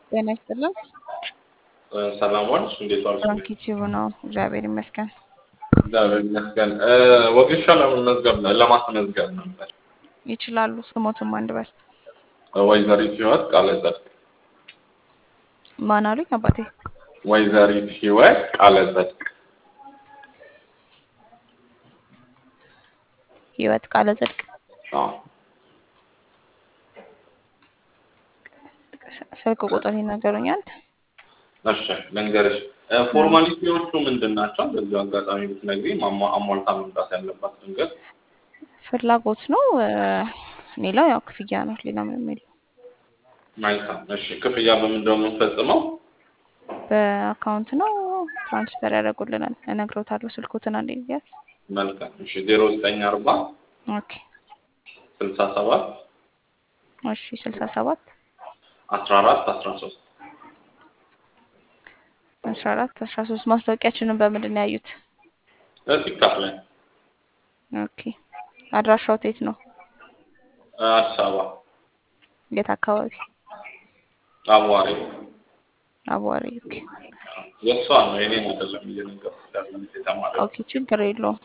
ጤና ይስጥልን። ሰላም ዋልሽ? እንዴት ዋልሽ? ባንክ ዩቲዩብ ነው። እግዚአብሔር ይመስገን። እግዚአብሔር ይመስገን። ወጌሻ ለመመዝገብ ለማስመዝገብ ነበር። ይችላሉ። ስሞትም አንድ በል ወይዘሪት ህይወት ቃለ ጽድቅ። ማን አሉኝ አባቴ? ወይዘሪት ህይወት ቃለ ጽድቅ። ህይወት ቃለ ጽድቅ። አዎ። ስልክ ቁጥር ይነገሩኛል። እሺ ልንገርሽ፣ ፎርማሊቲዎቹ ምንድን ናቸው? በዚሁ አጋጣሚ ብትነግሪኝ አሟ- አሟልታ መምጣት ያለባት ድንገት ፍላጎት ነው። ሌላው ያው ክፍያ ነው። ሌላ ምንም የለም። መልካም። እሺ ክፍያ በምንድን ነው የምንፈጽመው? በአካውንት ነው ትራንስፈር ያደርጉልናል። እነግሮታለሁ። ስልኩትን አንዴ ጊዜያት መልካም። እሺ ዜሮ ዘጠኝ አርባ ኦኬ። ስልሳ ሰባት እሺ ስልሳ ሰባት አስራ አራት አስራ ሶስት አስራ አራት አስራ ሶስት ማስታወቂያችንን በምንድን ነው ያዩት? ቲክታክ ላይ ኦኬ። አድራሻው የት ነው? አዲስ አበባ የት አካባቢ? አዋሪ አቧሪ። ኦኬ የእሷ ነው የኔን አይደለም እየነገርኩሽ ያለሁት የተማሪ ኦኬ፣ ችግር የለውም።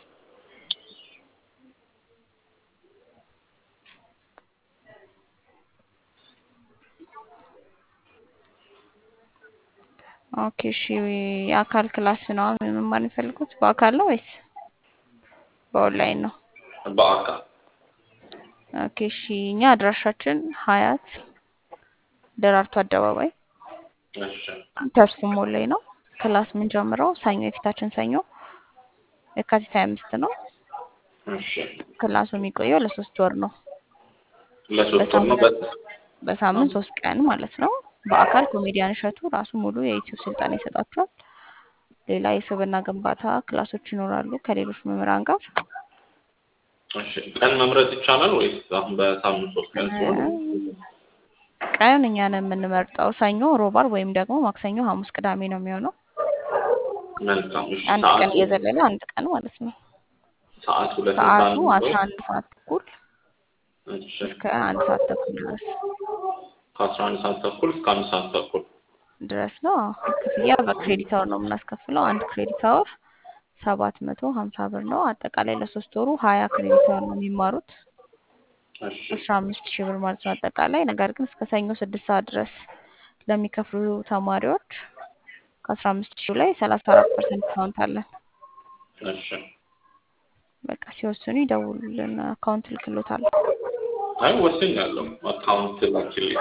ኦኬ እሺ፣ የአካል ክላስ ነው መማር የሚፈልጉት? በአካል ነው ወይስ በኦንላይን ነው? በአካል ኦኬ እሺ፣ እኛ አድራሻችን ሀያት ደራርቱ አደባባይ እሺ ተስፉ ሞል ላይ ነው። ክላስ የምንጀምረው ሰኞ የፊታችን ሰኞ የካቲት ሀያ አምስት ነው። እሺ ክላሱ የሚቆየው ለሶስት ወር ነው። ለሶስት ወር ነው በሳምንት በ- በሳምንት ሶስት ቀን ማለት ነው። በአካል ኮሜዲያን እሸቱ ራሱ ሙሉ የዩቲዩብ ስልጠና ይሰጣቸዋል። ሌላ የስብዕና ግንባታ ክላሶች ይኖራሉ ከሌሎች መምህራን ጋር። እሺ ቀን መምረጥ ይቻላል ወይስ አሁን በሳምንት ሶስት ቀን ሲሆን ቀን እኛ ነን የምንመርጠው። ሰኞ፣ ሮብ፣ ዓርብ ወይም ደግሞ ማክሰኞ፣ ሐሙስ፣ ቅዳሜ ነው የሚሆነው። መልካም እሺ አንድ ቀን ሰዓቱ እየዘለለ አንድ ቀን ማለት ነው። ሰዓት ሁለት ሰዓቱ ሰዓት አስራ አንድ ሰዓት ተኩል እሺ እስከ አንድ ሰዓት ተኩል ድረስ ከአስራ አንድ ሰዓት ተኩል እስከ አንድ ሰዓት ተኩል ድረስ ነው። ክፍያ በክሬዲት አወር ነው የምናስከፍለው። አንድ ክሬዲት አወር ሰባት መቶ ሀምሳ ብር ነው። አጠቃላይ ለሶስት ወሩ ሀያ ክሬዲት አወር ነው የሚማሩት እሺ አስራ አምስት ሺህ ብር ማለት ነው አጠቃላይ። ነገር ግን እስከ ሰኞ ስድስት ሰዓት ድረስ ለሚከፍሉ ተማሪዎች ከአስራ አምስት ሺህ ላይ ሰላሳ አራት ፐርሰንት ዲስካውንት አለን። እሺ በቃ ሲወስኑ ይደውሉልን፣ አካውንት ልክሎታል። አይ ወስኛለሁ አካውንት ላኪልኝ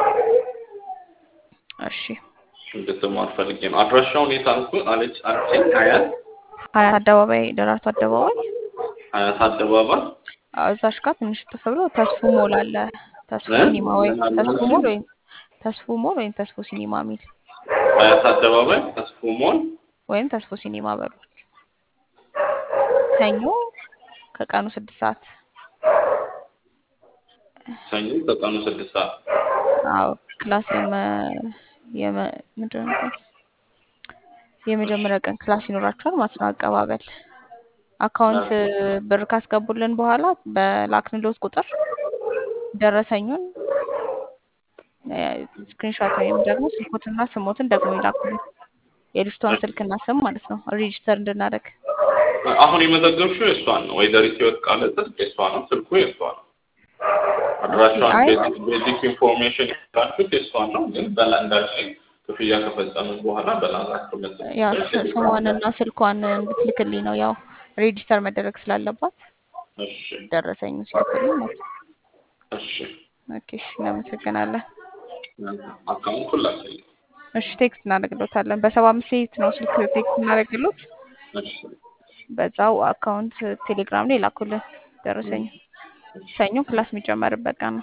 እሺ እንድትማር ፈልጌ ነው አድራሻውን የት አልኩ አለች አልችኝ ሀያት ሀያት አደባባይ ደራርቱ አደባባይ ሀያት አደባባይ አዎ፣ እዛሽ ጋር ትንሽ ጥፍ ብሎ ተስፉ ሞል አለ። ተስፉ እ? ሲኒማ ወይም ምን አለ ተስፉ ማለት ሞል ነው? ወይም ተስፉ ሞል ወይም ተስፉ ሲኒማ ሚል ሀያት አደባባይ ተስፉ ሞል ወይም ተስፎ ሲኒማ በሉ። ሰኞ ከቀኑ ስድስት ሰዓት ሰኞ ከቀኑ ስድስት ሰዓት አዎ ክላስ የመ የመ ምንድን ነው የሚባለው? የመጀመሪያ ቀን ክላስ ይኖራችኋል ማለት ነው። አቀባበል አካውንት ብር ካስገቡልን በኋላ በላክንሎት ቁጥር ደረሰኙን ስክሪንሾት ወይም ደግሞ ስልኮትና ስሞትን ደግሞ ይላኩልን። የልጅቷን ስልክና ስም ማለት ነው ሬጂስተር እንድናደርግ። አሁን የመዘገብሽው የእሷን ነው ወይዘሪት ህይወት ቃለ ጽድቅ የእሷ ነው ስልኩ የእሷ ነው አድራሻዋን አይ ቤዚክ ኢንፎርሜሽን የሰጣችሁት የእሷን ነው ግን በላ እንዳልሽኝ ክፍያ ከፈጸምን በኋላ በላካችሁ ያው መሰለኝ ስ- ስሟንና ስልኳን እንድትልክልኝ ነው ያው ሬጂስተር መደረግ ስላለባት እሺ ደረሰኙ ሲልክልኝ ማለት ነው። እሺ ኦኬ እሺ፣ እናመሰግናለን። አካውንቱን ላኪልኝ እሺ ቴክስት እናደርግሎታለን። በሰባ አምስት ሴት ነው ስልክ ቴክስት እናደርግሎት። እሺ በዛው አካውንት ቴሌግራም ላይ ላኩልን ደረሰኝ። ሰኞ ክላስ የሚጀመርበት ቀን ነው።